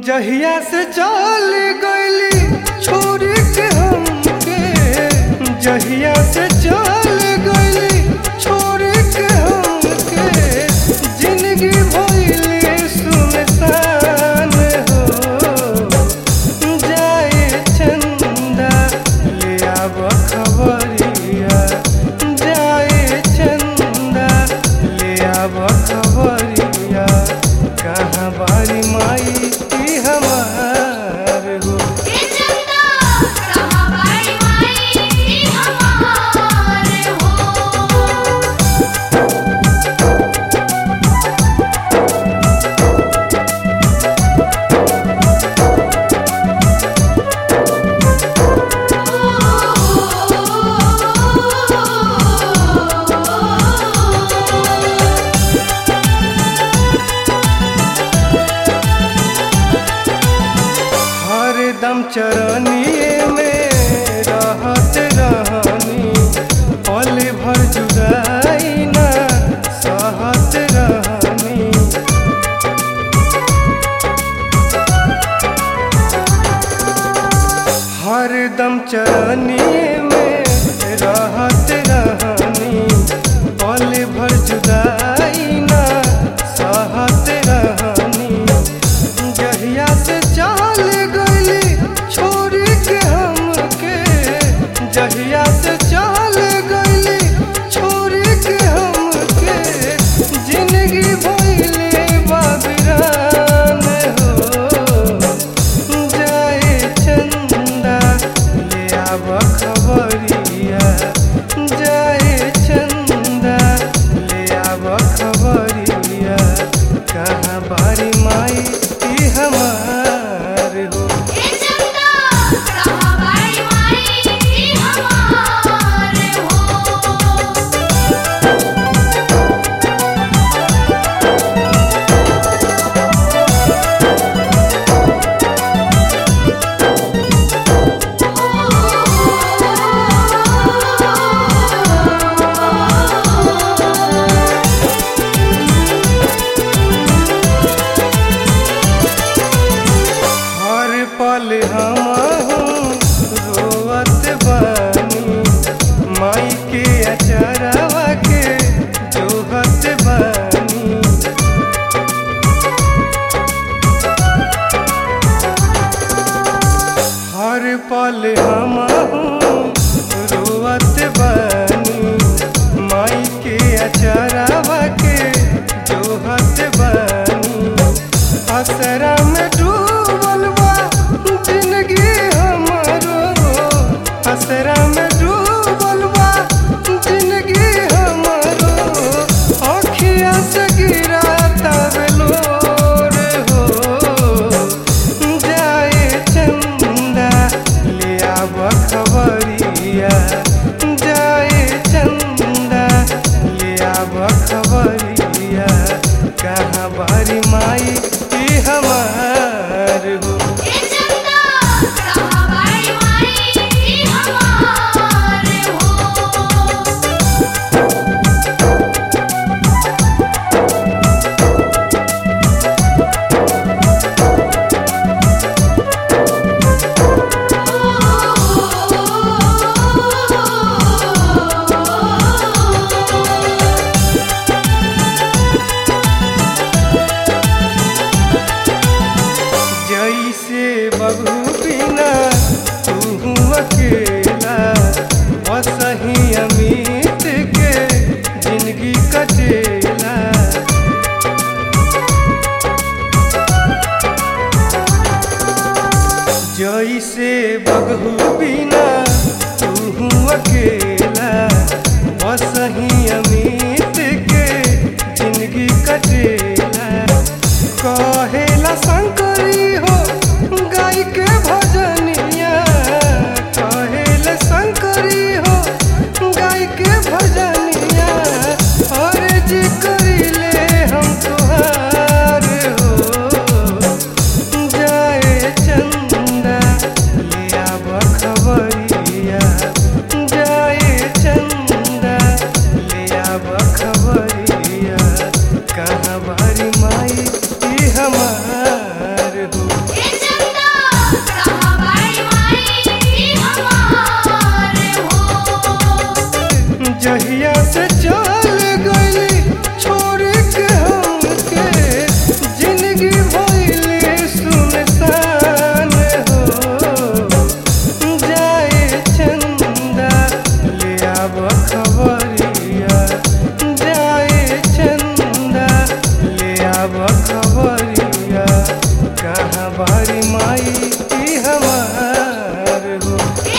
जहिया से चल गइली छोड़ के हमके जहिया से चल गइली छोड़ के हमके जिंदगी भइले सुनसान हो जाए चंदा ले आब खबरिया जाए चंदा ले आब खबरिया कहाँ बारी माई की हमार हो ए चंदा कहाँ बाड़ी माई हमार हो हरदम चरनिए में रहत रहनी पल भर जुदाई ना सहत रहनी हरदम चरनिए में रहत रहनी पल भर जुदाई ना सहत रहनी जहिया से चल गइली छोड़ के हमके जहिया से चल गइली छोड़ के हमके जिंदगी भइले बाबिरान हो जाए चंदा ले आब खबरिया जाए चंदा ले आब खबरिया कहाँ बारी माई की हमार हो ए चंदा कहाँ बाड़ी माई हमार हो हर पल हम रोवत बानी माई के अचरवा के जोहत बानी हर पल हम रोवत बानी माई के अचरवा के जोहत बानी असरा में डूबल बा जिंदगी हमरो असरा में डूबल बा जिंदगी हमरो अखिया से गिरा तबलोर हो जाए चंदा ले आब खबरिया जाए चंदा ले आब खबरिया कहाँ बारी माई की हमार हो ए चंदा कहाँ बाड़ी माई हमार हो जैसे बबू बिना तू अकेला वसही अमित के जिंदगी कटेला जैसे बबू बिना तू अकेला वसही अमित के जिंदगी कटेला कहेला शंकरी हो गाय के भजनिया कहेला शंकरी हो गाय के भजनिया और जी करिले हम तुहार हो जाए चंदा ले आब खबरिया जाए चंदा ले आब खबरिया कहाँ बारी माई की हम खबरिया जाए चंदा ले आब खबरिया कहाँ बारी माई ई हमार हो